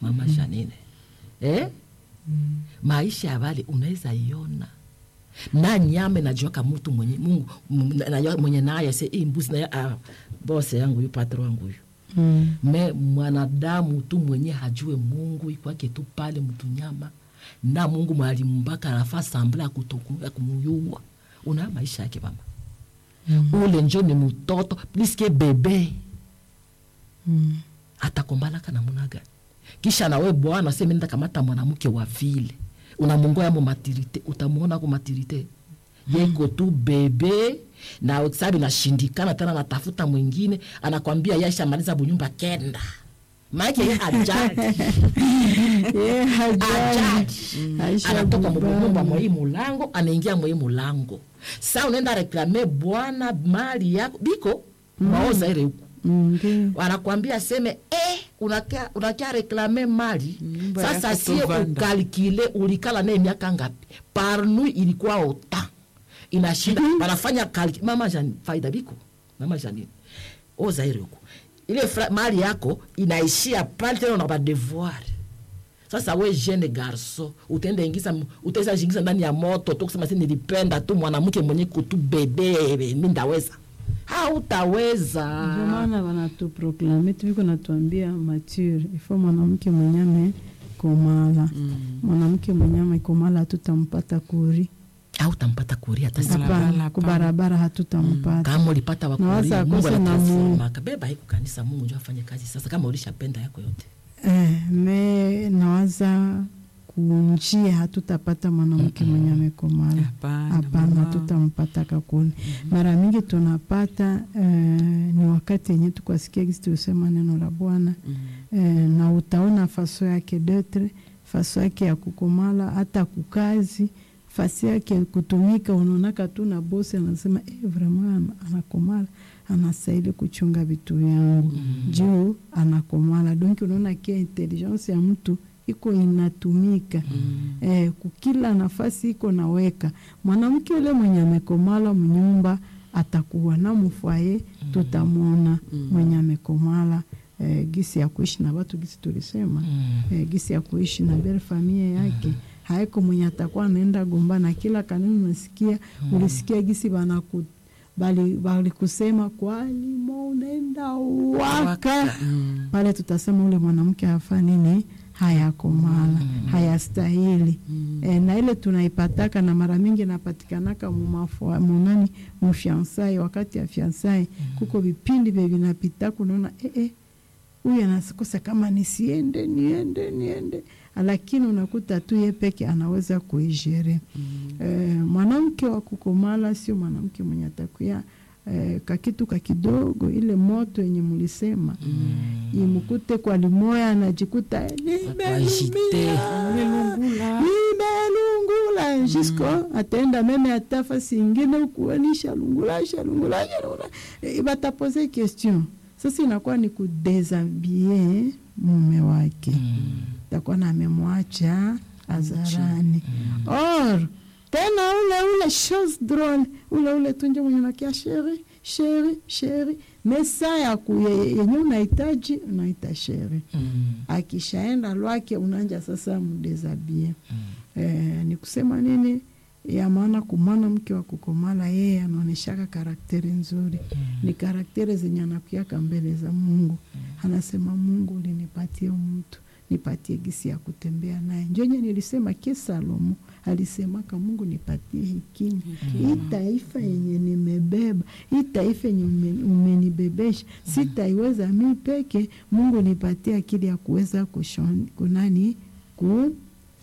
mama Janine eh? maisha ya wale unaweza iona na nyama najuaka mtu mwenye Mungu m- na- najua mwenye naye se hii mbuzi naye ah, bose yangu yu patro wangu yu Mm. me mwanadamu tu mwenye hajue Mungu ikwake tu pale mtu nyama na Mungu mwalimbaka anafaa sambla ya kutoku- ya kumuyua una maisha yake mama Mm. ule njo ni mtoto pliske bebe Mm. atakombalaka namuna gani kisha nawe bwana seme nenda kamata mwanamke wa vile unamungoya mo matirite utamuona ko matirite yeko tu bebe na sabi nashindikana tena natafuta mwingine anakwambia yaisha maliza bunyumba kenda maake ye hajali Ye, hajali. ajali Aisha anatoka Bubana. mubumba mwei mulango anaingia mwei mulango sa unaenda reklame bwana mali yako biko maoza ile huku Mm, ndio. wanakwambia seme eh, unakia, unakia reklame mali Nyumba sasa yako sie tovanda. ukalkile ulikala naye miaka ngapi parnu ilikuwa ota inashinda wanafanya kalki mama Jan, faida biko mama janini ozaire huko ile fra, mali yako inaishia pale tena una badevoir sasa we jeune garso utaenda ingiza utaweza jingiza ndani ya moto tu kusema si nilipenda tu mwanamke mwenye kutu bebe mi ndaweza hautaweza Ndio maana wanatuproklame tuviko natuambia mature ifo mwanamke mwenye amekomala mwanamke mwenye amekomala hatutampata kuri hautampata kuria hata siku Barabara, hapana hapana. kubarabara hatutampata kama ulipata Na waza wakuria Mungu akose na anatransformaka beba haiku kanisa Mungu njo afanye kazi sasa kama ulishapenda yako yote eh, me nawaza kunjia hatutapata mwanamke mwenye amekomala Hapana, hapana mama. hatutampata kakuni mara mingi tunapata eh, ni wakati yenye tukwasikia gisi tulisema neno la bwana eh, na utaona faso yake detre faso yake ya kukomala hata kukazi fasi yake ya kutumika unaonaka tu na bosi anasema eh, vraiment ana- anakomala anastahili kuchunga vitu vyangu juu anakomala donc unaona kia intelligence ya mtu iko inatumika eh, kukila nafasi iko naweka mwanamke ule mwenye amekomala mnyumba atakuwa na mufwaye tutamwona mwenye amekomala eh, gisi ya kuishi na watu gisi tulisema eh, gisi ya kuishi na bere familia yake haiko mwenye atakuwa anaenda gombana kila kanuni unasikia ulisikia gisi banaku bali balikusema kwalimo unaenda waka pale tutasema ule mwanamke hafa nini hayakomala hayastahili e, na ile tunaipataka na mara mingi napatikanaka mumafua- munani mufiansai wakati ya fiansai kuko vipindi vye vinapitaka unaona eh, eh, huyu anakosa kama nisiende niende niende lakini unakuta tu ye peke anaweza kuijere eh, mwanamke wa kukomala sio mwanamke mwenye atakuya eh, kakitu kakidogo ile moto yenye mulisema imukute kwa limoya anajikuta eh, Ajite. nimelumia nimelungula jisko ataenda meme atafa singine ukuanisha lungula shalungula shalungula Eh, batapoze question sasa inakuwa ni kudesabie mume wake takuwa na amemwacha hadharani or tena ule ule chose drôle ule ule tunje mwenye nakia sheri sheri sheri mesa ya ku ye- yenye unahitaji unaita sheri akishaenda lwake unanja sasa mdesabie eh, ni kusema nini ya maana kumana mke wa kukomala yeye anaoneshaka karakteri nzuri ni karakteri zenye anakuaka mbele za mungu anasema mungu ulinipatie mtu nipatie gisi ya kutembea naye njonye nilisema ke salomo alisemaka mungu nipatie hekima hii taifa yenye nimebeba hii taifa yenye ume- umenibebesha sitaiweza mi peke mungu nipatie akili ya kuweza kushon- kunani ku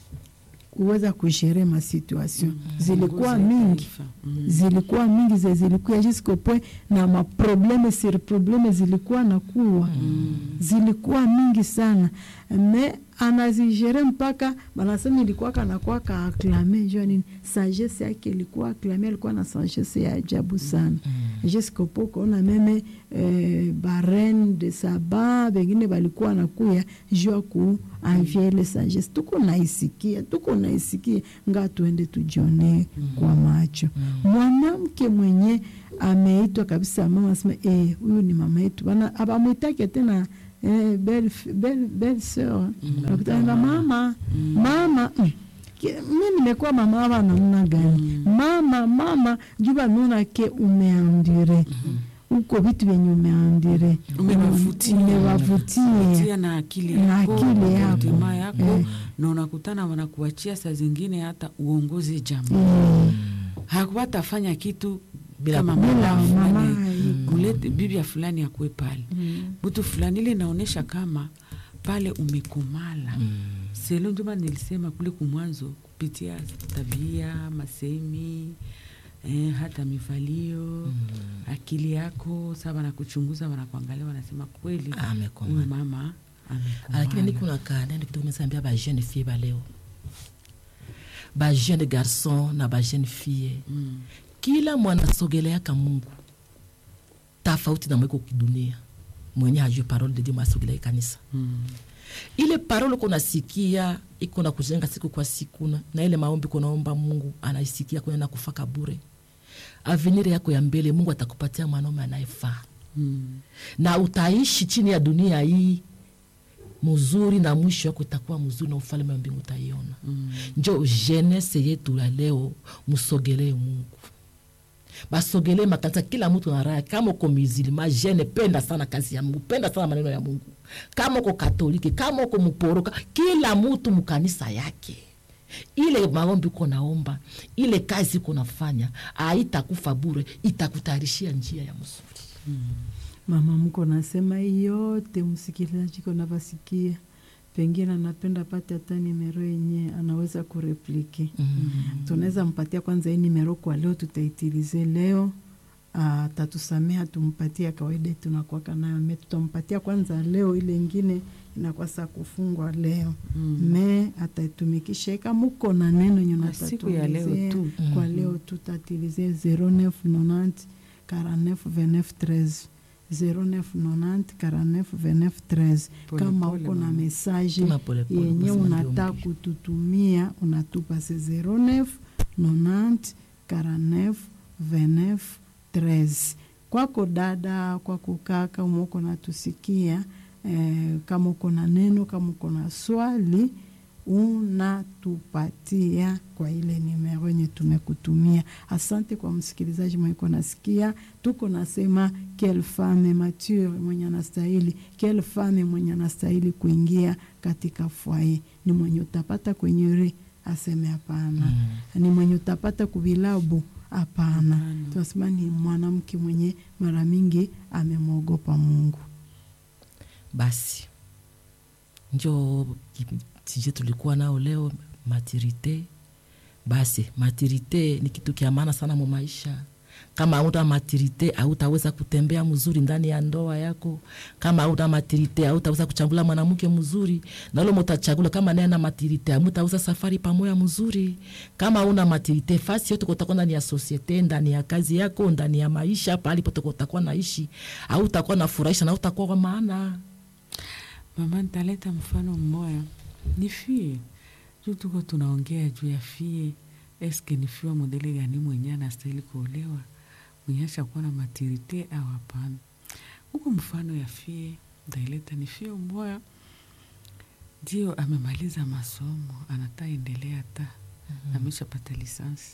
kuweza kushere masituation zilikuwa mingi zilikuwa mingi ze zilikuwa jusqu'au point na maprobleme sur probleme zilikuwa na kuwa zilikuwa mingi sana me anazigere mpaka banasema ilikuwa kanakuwa ka aklame jua nini sagesse yake ilikuwa aklame alikuwa na sagesse ya ajabu sana jusqu'au point kuona meme eh, barene de saba bengine balikuwa nakuya jua ku anvie ile sagesse tuko naisikia tuko naisikia nga tuende tujionee kwa macho mwanamke mwenye ameitwa kabisa mama asema eh, huyu ni mama yetu bana abamwitake tena eh, belle, belle, belle sœur nakutana mama mama mm. Ke- mi nimekuwa mama wa namna gani mama mama juba nuna ke umeandire uko vitu vyenye umeandire Umewavutia. umewavutia tia na akili Na yako akili yako. tamaa yako Eh. na unakutana wanakuachia saa zingine hata uongozi jambo Mm. hakuwatafanya kitu Bila- kama bila mama mama fulani iko. mulete bibia fulani akuwe pale mtu fulani ile inaonyesha kama pale umekomala selo ndio maana nilisema kule kumwanzo kupitia tabia masemi eh, hata mivalio akili yako sa wanakuchunguza wanakuangalia wanasema kweli Amekomala. huyu mama lakini amekomala niko na kanene kitu nimesambia ba jeune fille ba leo ba jeune garçon na ba jeune fille Mm. kila mwanasogeleaka mungu tofauti na mweko kidunia mwenye hajui parole de dieu mwasogelea kanisa Mm. ile parole uko nasikia iko na kujenga siku kwa siku na, na ile maombi uko naomba mungu anaisikia kwenda kufaka bure avenir yako ya mbele mungu atakupatia mwanaume anayefaa Mm. na utaishi chini ya dunia hii mzuri na mwisho wako itakuwa mzuri na ufalme wa mbingu utaiona Mm. njo jenese yetu la leo msogelee mungu basogelee makanisa kila mtu na raha kama uko musulma jene penda sana kazi ya mungu penda sana maneno ya mungu kama uko katoliki kama uko mporoka kila mtu mkanisa yake ile maombi uko naomba ile kazi uko nafanya aitakufa bure itakutayarishia njia ya mzuri mama mko nasema hii yote msikilizaji kona basikia pengine anapenda pate hata nimero yenye anaweza kureplike mm. tunaweza mpatia kwanza hii nimero kwa leo tutaitilize leo atatusamea tumpatie ya kawaida tunakwaka nayo me tutampatia kwanza leo ile ingine inakuwa saa kufungwa leo Mm. me ataitumikisha ika muko na neno yenye Na siku ya leo unatatuelezea. tu. kwa Mhm. leo tutatilize 0990 49 29 13 0990 49 29 13 Pole kama pole, uko na mama. mesaje Tuma pole pole, yenye kusema ndio unataka mbili. kututumia unatupa se 09 90 49 29 13 kwako dada kwako kaka umeuko natusikia eh, kama uko na neno kama uko na swali unatupatia kwa ile nimero yenye tumekutumia. Asante kwa msikilizaji mwenye uko nasikia, tuko nasema quelle femme mature mwenye anastahili, quelle femme mwenye anastahili kuingia katika fwaye, ni mwenye utapata kwenye re aseme hapana, ni mwenye utapata kuvilabu hapana. Hapana. Tunasema ni mwanamke mwenye mara mingi amemwogopa Mungu. basi njo tije tulikuwa nao leo maturite basi maturite ni kitu kia maana sana mu maisha kama auta maturite autaweza kutembea mzuri ndani ya ndoa yako kama auta maturite autaweza kuchagula mwanamke mzuri nalo mutachagula kama naye na maturite amutaweza safari pamoja mzuri kama una maturite fasi yote kutakuwa ndani ya sosiete ndani ya kazi yako ndani ya maisha pahali pote utakuwa naishi au utakuwa nafurahisha na utakuwa kwa maana mama nitaleta mfano mmoya ni fie juu tuko tunaongea juu ya fie eske ni fie wa modele gani mwenye anastahili kuolewa mwenye ashakuwa na matirite au hapana huko mfano ya fie ntaileta ni fie mmoya ndio amemaliza masomo anataendelea hata ameshapata lisansi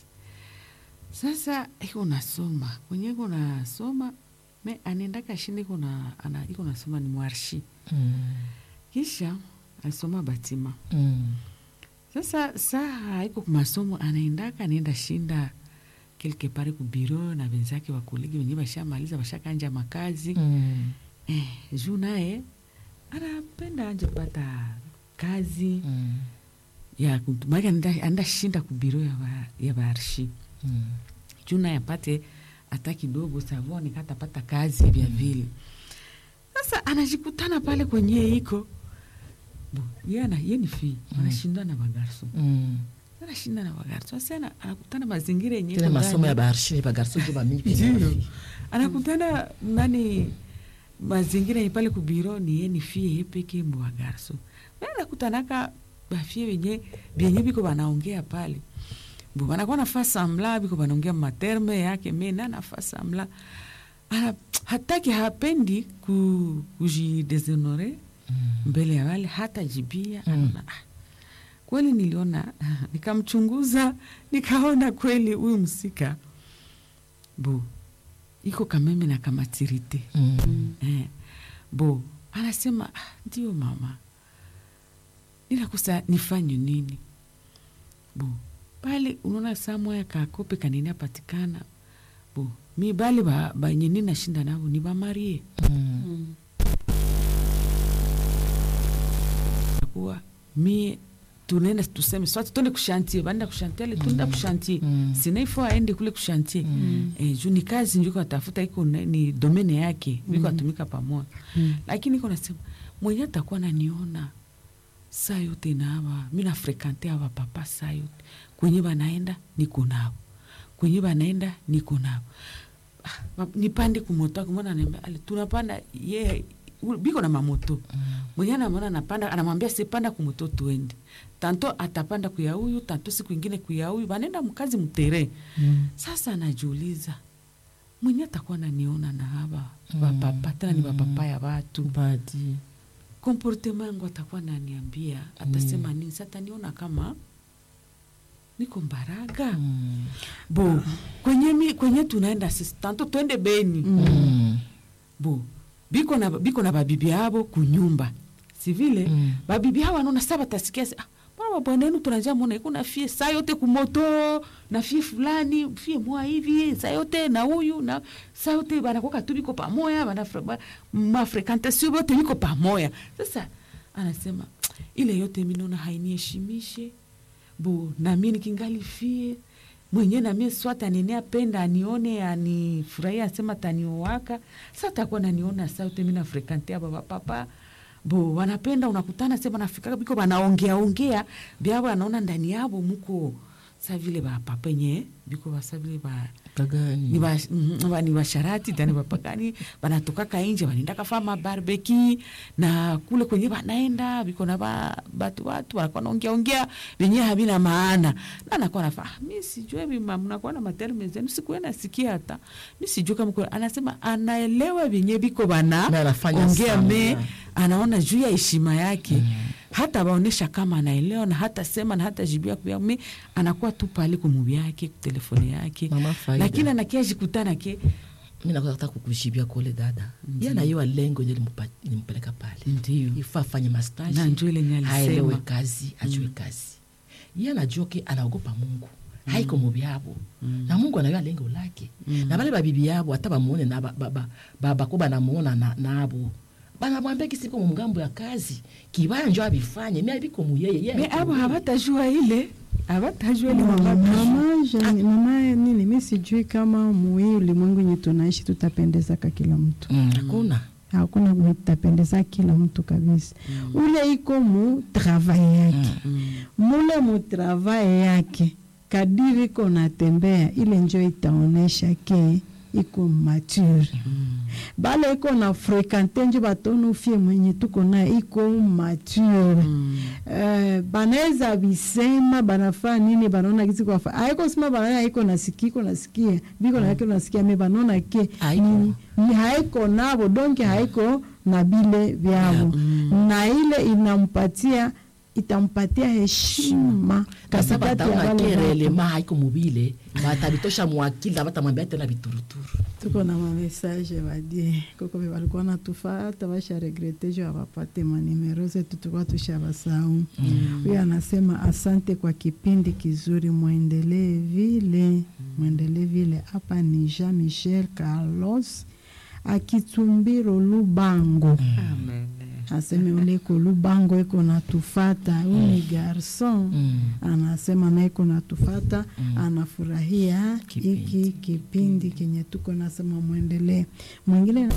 sasa iko nasoma kwenye iko nasoma me anaendaka shinde iko na- ana- iko nasoma ni mwarshi mm. kisha alisoma batima Mm. sasa saa iko kumasomo anaendaka anaenda shinda quelque pare ku biro na wenzake wakolegi wenyewe bashamaliza bashakanja makazi Mm. eh, juu naye anapenda anje pata kazi Mm. ya kutu- maana anaenda anaenda shinda ku biro ya, ba, ya baarshi Mm. juu naye apate hata kidogo savoni katapata kazi vya vile sasa anajikutana pale kwenye iko Bo, ye ana- ye ni fi anashindwa na bagarso Mm. anashinda na bagarso sasa ana- anakutana mazingira yenye tena iko masomo ndani. ya baarshini bagarso jo bamingi Ndio. anakutana nani mazingira yenye pale kubiro ni ye ni fie ye peke mbo bagarso me anakutanaka bafie wenye vyenye biko banaongea pale bo banakuwa nafa samla biko banaongea materme yake me na nafa samla ana, hataki hapendi ku, kujideshonore mbele ya wale hata jibia Mm. anaona ah, kweli niliona nikamchunguza nikaona kweli huyu msika bo iko kameme na kamatirite Mm. eh, bo anasema "Ah, ndio mama ninakosa nifanye nini bo pale unaona saa moya kakope kanini apatikana bo mi bale ba- banye ninashinda navo ni bamarie Mm. kuwa mie tunaenda tuseme swati tuende kushantie baenda kushantie ale tuenda kushantie Mm. sinaifo aende kule kushantie Mm. eh, juu ni kazi njuko atafuta iko na- ni domene yake viko atumika pamoja Mm. lakini iko nasema mwenye atakuwa naniona saa yote nawa mi nafrekante awa papa saa yote kwenye banaenda niko nao kwenye banaenda niko nao Ah, ma- nipande kumoto kumona naambia ale tunapanda ye u- biko na mamoto mwenye anamwona anapanda anamwambia sipanda kumoto tuende tanto atapanda kuya huyu tanto siku ingine kuya huyu banaenda mkazi mtere Mm. sasa anajiuliza mwenye atakuwa naniona na haba bapapa tena ni bapapa ya watu Badi. komportema yangu atakuwa naniambia atasema nini sa ataniona kama niko mbaraga Mm. bo kwenye, mi, kwenye tunaenda sisi tanto twende beni Mm. bo biko na, biko na babibi abo kunyumba si vile Mm. babibi hao wanaona sa batasikia se, ah, mbona babwana yenu tunajia mona iko na fie saa yote kumoto na fie fulani fie moa hivi saa yote na huyu na saa yote banakoka tu biko pamoya bana ba, mafrekantasio bote biko pamoya sasa anasema ile yote minaona hainiheshimishe bo nami nikingali fie mwenye namie swata anene apenda anione anifurahia asema taniowaka sa takuwa naniona sa yote mina frekante aba bapapa bo wanapenda unakutana se banafika biko banaongea ongea byabo anaona ndani yabo muko sa vile bapapa nye biko basa vile ba Kagani. ni ba- mhm, ba- ni basharati tani bapagani banatokaka inje banaenda kafama barbeki na kule kwenye banaenda biko na ba, batu watu wanakuwa naongea ongea venye havina maana na nakuwa nafa ah, mi sijue vima mnakuwa na materme zenu sikuwe nasikia hata mi sijue kama kuna-" anasema anaelewa venye biko bana Na anafanya ongea sana. me anaona juu ya heshima yake hata baonesha kama anaelewa na hata sema na hata jibia kuya me anakuwa tu pale kumubi yake kutelefoni yake Mama Faida. lakini anakia jikutana ke mi nakutaka kukushibia kule dada Ndiyo. ye anaiwa lengo nje limpeleka pale ndio ifa afanye mastaji Na njo ile nye alisema. aelewe kazi ajue kazi ye anajua ke anaogopa mungu haiko mubi yabo na mungu anaiwa lengo lake na bale babibi yabo hata bamuone na ba- ba- ba- ba- bako banamuona na- nabo banamwambia kisiko mungambo ya kazi kibaya njo abifanye mi abiko muyeye ye me abiko abo muyeye. habatajua ile habatajua ile mama mama Jeanne- mama nini mi sijui kama muhii ulimwengu yenye tunaishi tutapendezaka kila mtu Mm, hakuna hakuna mwenye tutapendeza kila mtu kabisa ule iko mu travail yake mule mu travail yake kadiri iko natembea ile njo itaonesha ke iko mature bale iko na frekante njo batonu fie mwenye tuko naye iko mature Eh, banaweza bisema banafaa nini banaona kisi kwafa aiko sema banaona iko nasikia iko nasikia biko na iko nasikia me banaona ke Haiko. ni, ni haiko nabo donke haiko na bile vyabo na ile inampatia itampatia heshima kasa katikati ya bataona wale watu. kerelema haiko mubile batabitosha mwakili batamwambia tena bituruturu tuko na mamessage badie koko be balikuwa natufata basha regrete jo abapate manimero zetu tulikuwa tushabasau huyo anasema asante kwa kipindi kizuri mwendelee vile mwendelee vile hapa ni jean michel carlos akitumbiro lubango Amen. aseme uleko lubango iko natufata huyu ni garson Mm. anasema na iko natufata anafurahia Kipindi. hiki kipindi kenye tuko nasema mwendelee mwingine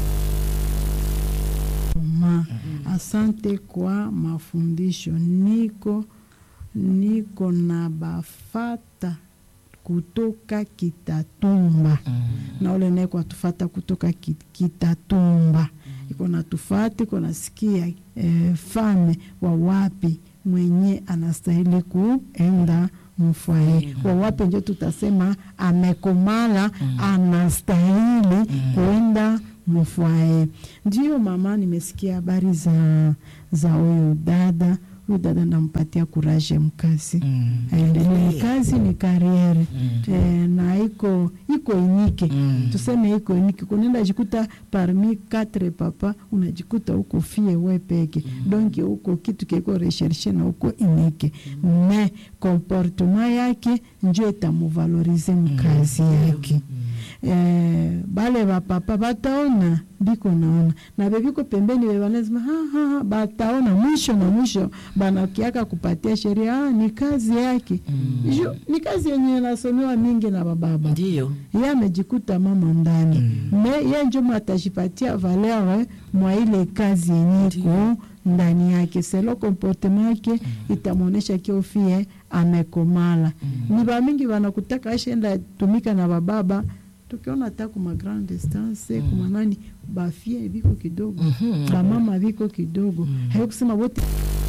ma asante kwa mafundisho niko niko na bafata kutoka kitatumba na ule naye kwatufata kutoka ki- kitatumba iko natufata iko nasikia eh, fame wa wapi mwenye anastahili kuenda mfwaye wawape njo tutasema amekomala anastahili kuenda mfwaye ndio mama nimesikia habari za za huyu dada huyu dada nampatia kuraje mkazi Mm. aendelee ni kazi ni kariere Mm. eh, na iko iko inike Mm. tuseme iko inike kunaenda jikuta parmi quatre papa unajikuta huko fie we peke donc huko kitu kiko recherche na huko inike me comportement yake njo itamuvalorize mkazi yake eh, bale bapapa bataona biko naona na bebiko pembeni bebanasema bataona mwisho na mwisho banakiaka kupatia sheria ah, ni kazi yake mm. Ju, ni kazi yenye inasomewa mingi na bababa ndiyo ye amejikuta mama ndani me ye njo matajipatia valeur mwa ile kazi yenye iko ndani yake selo comportement yake itamwonyesha kiofie amekomala ni bamingi banakutaka ashenda tumika na bababa tukiona hata kuma grand distance kuma nani bafie biko kidogo Mhm. bamama biko kidogo hayo kusema wote